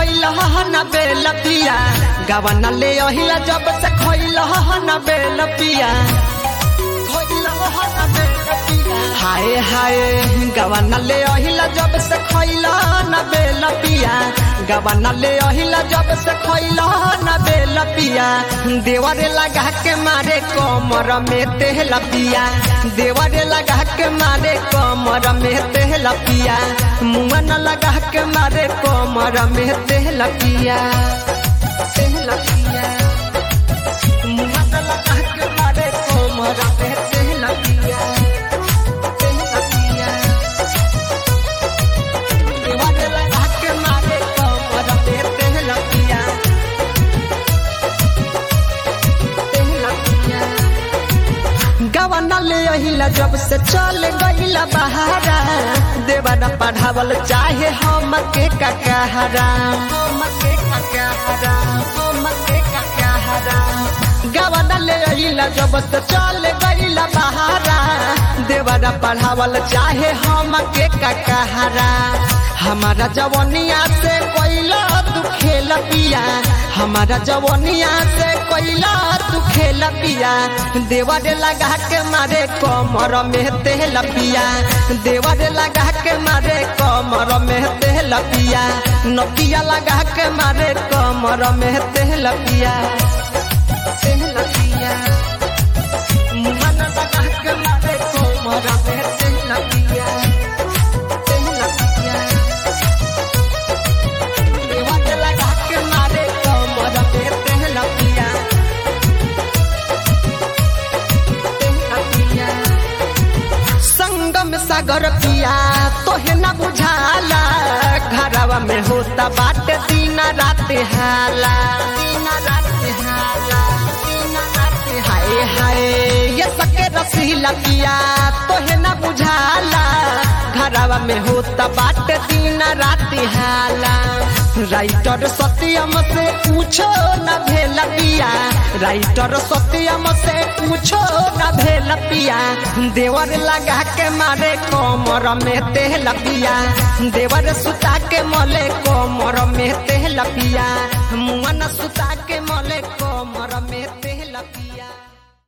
खैल न बेल पिया गवन ले अहिला जब से खैल न बेल पिया हाय हाय गवन ले अहिला जब से खैल न बेल पिया गवन ले अहिला जब से खैल न बेल पिया देवरे लगा के मारे कमर में तेल पिया देवरे लगा के मारे कमर में तेल पिया मुंह न लगा के मारे कमर में तेल पिया तेल पिया मुंह न लगा के मारे कमर में तेल पिया तेल पिया देवरे लगा के मारे कमर में तेल पिया तेल पिया गवाना ले अहिला जब से चल गईला बहारा देवाना पढ़ावल चाहे हम के ककहरा हम के ककहरा हम के ककहरा गवाना ले अहिला जब से चल गईला बहारा देवाना पढ़ावल चाहे हम के ककहरा हमारा जवनिया से कोइला तू खेल पिया हमारा जवनिया से कोइला तू खेल पिया देवरे लगा के मारे कमर में तेल पिया देवरे लगा के मारे कमर में तेल पिया नकिया लगा के मारे कमर में तेल पिया तेल पिया मुहन लगा के मारे कमर में तेल पिया तेल पिया देवरे लगा के मारे कमर में तेल पिया संगम सागर पिया तोहे न बुझाला घरवा में होता बाटे दिन रात हाला दिन रात हाला दिन रात हाय हाय ये सके रसीला पिया तोहे न बुझाला घरवा में होता बाटे दिन रात हाला राइटर सत्यम से पूछो न भेल पिया राइटर सत्यम से पूछो न भेल पिया देवर लगा के मारे कोमर में तेल पिया देवर सुता के मले कोमर में तेल पिया मुआ न सुता के मले कोमर में तेल पिया